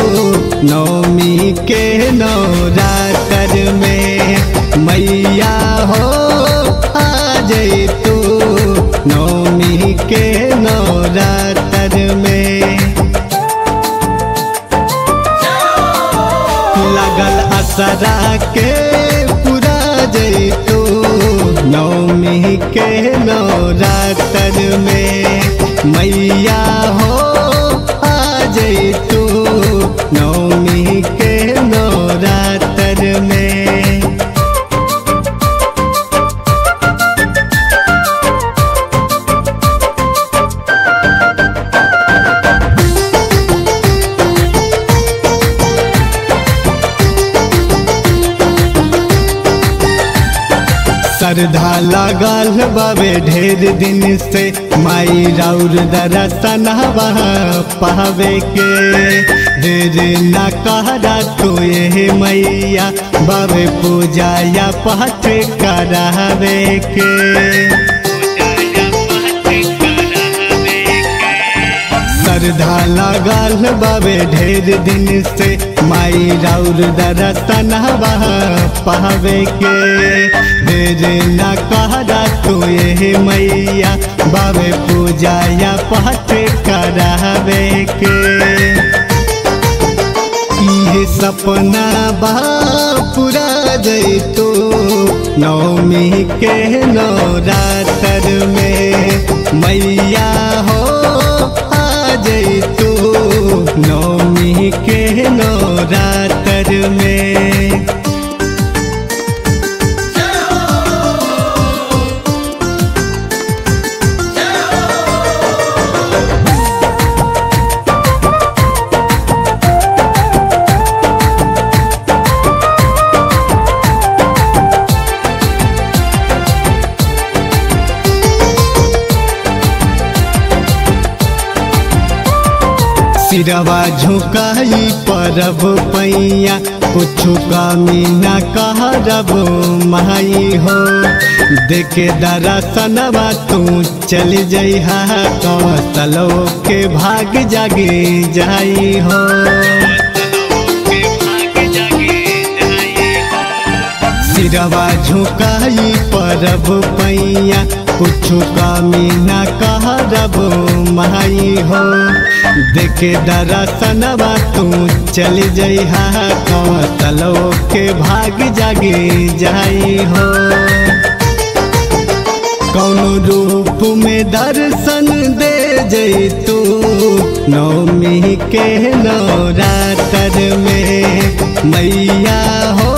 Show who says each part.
Speaker 1: नवमी के नवरात्र में मैया हो आ जई तू नवमी के नवरात्र में लगल असरा के पूरा जई तू नवमी के नवरात्र में मैया हो आ जई तू नवमी के नवरात्र में श्रद्धा लागल बाबे ढेर दिन से माई राउर दरसनवा पावे के देर न कहरा तो ये मैया बाबे पूजा या पाठ करावे के श्रद्धा लागल बाबे ढेर दिन से माई राउर दरसनवा पावे के देर न कहरा तो ये मैया बाबे पूजा या पाठ करावे के ये सपना बा पूरा जैतो नवमी के नवरात्र में मैया हो आ जैतो नवमी के नवरात्र में सिरवा झुकाई परब पैया कुछ कमी न कहरब माई हो देखे दरसनवा तू चल जइहा कौतलो के भाग जागे जाई हो सिरवा झुकाई परब पैया कुछ कमी न कहरब माई हो देखे दरसनवा तू चल जइहा कौतलो के भाग जागे जाई हो कौन रूप में दर्शन दे जैतू नवमी के नवरात्र में मैया हो